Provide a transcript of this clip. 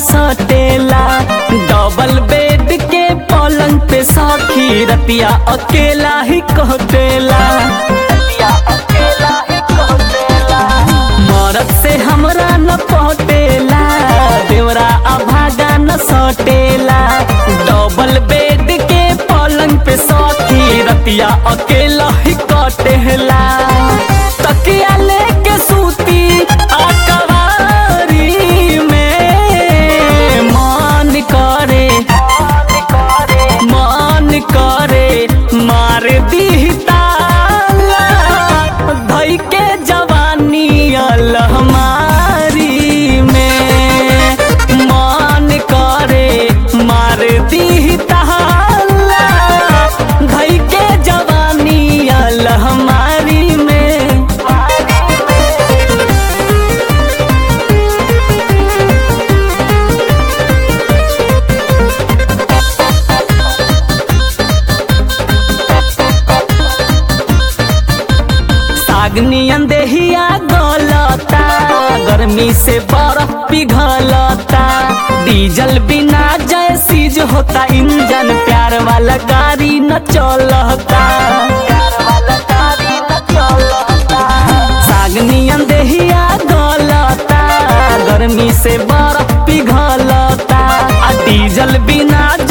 सटेला double bed के पलंग पे सखी रतिया अकेला ही कहतेला मरद से हमरा न पटेला देवरा अभागा न सटेला डबल बेड के पलंग पे सखी रतिया अकेला ही कटेला तकिया लेके सूती अकवारी में मन करे मन करे मार दी ताला धई के जवानी अलहमारी में मन करे मार दी ताला धई के जवानी अलहमारी में सागनियन देहिया गलता गर्मी से बर्फ पिघलता डीजल बिना जय सीज होता इंजन प्यार वाला गाड़ी न चलता सागनियन देहिया गलता गर्मी से बर्फ पिघलता आ डीजल बिना